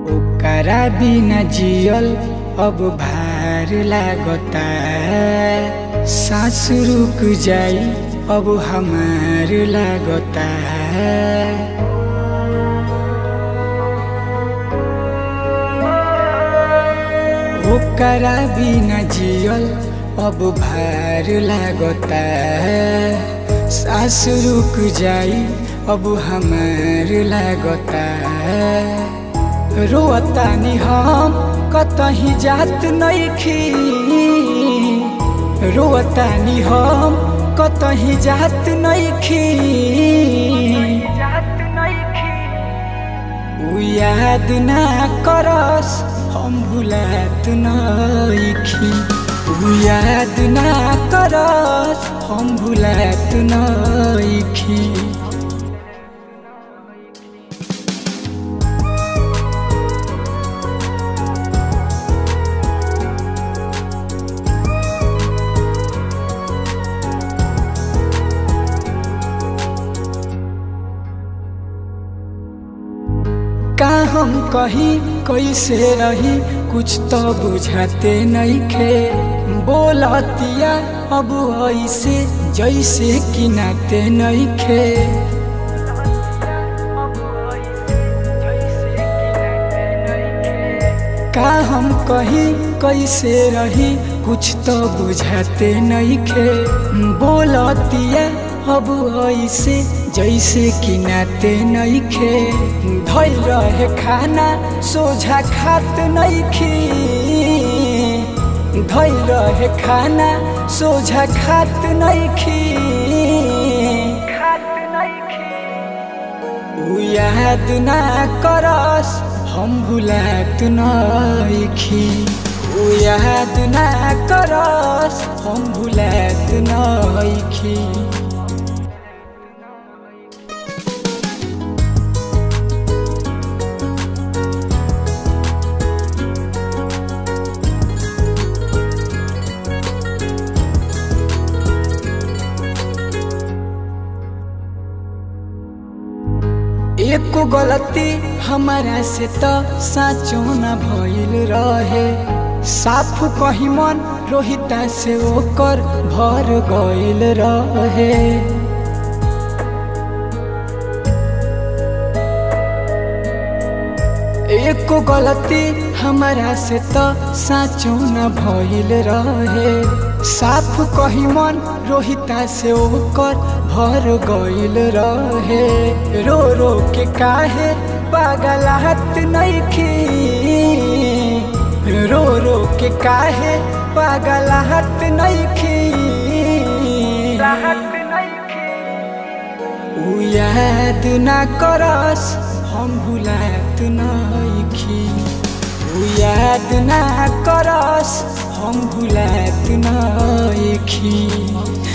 ओकरा बिना जियल अब भार लागता सांस रुक जाई अब हमार लागता ओकरा बिना जियल अब भार लागता सांस रुक जाई अब हमार लागता रोतानी हम कतही जात नइखी रोतानी हम कतही जात नइखी उ याद ना करस हम भुलात नइखी उ याद ना करस हम भुलात नइखी का हम कही कैसे रही कुछ तो बुझाते नहीं खे बोलतिया अब ऐसे जैसे कि नाते नहीं खे का हम कही कैसे रही कुछ तो बुझाते नहीं खे बोलतिया अब ऐसे जैसे कि नाते नहीं खे धैल रहे खाना सोझा खात नहीं खी धैल रहे खाना सोझा खात नहीं खी उ याद ना करस हम भुलात नइखी उ याद ना करस हम भुलात नइखी एको गलती हमारा से तो साँचो न भइल रहे साफ कही मन रोहिता से ओकर भर गइल रहे एको गलती हमारा से तो साँचो न भइल रहे साफ कही मन रोहिता से ओकर भर गइल रहे रो रो के काहे पागलाहत नइखी रो रो के काहे पागलाहत नइखी उ याद ना करस हम भुलात नइखी उ याद ना करस हम भुलात नइखी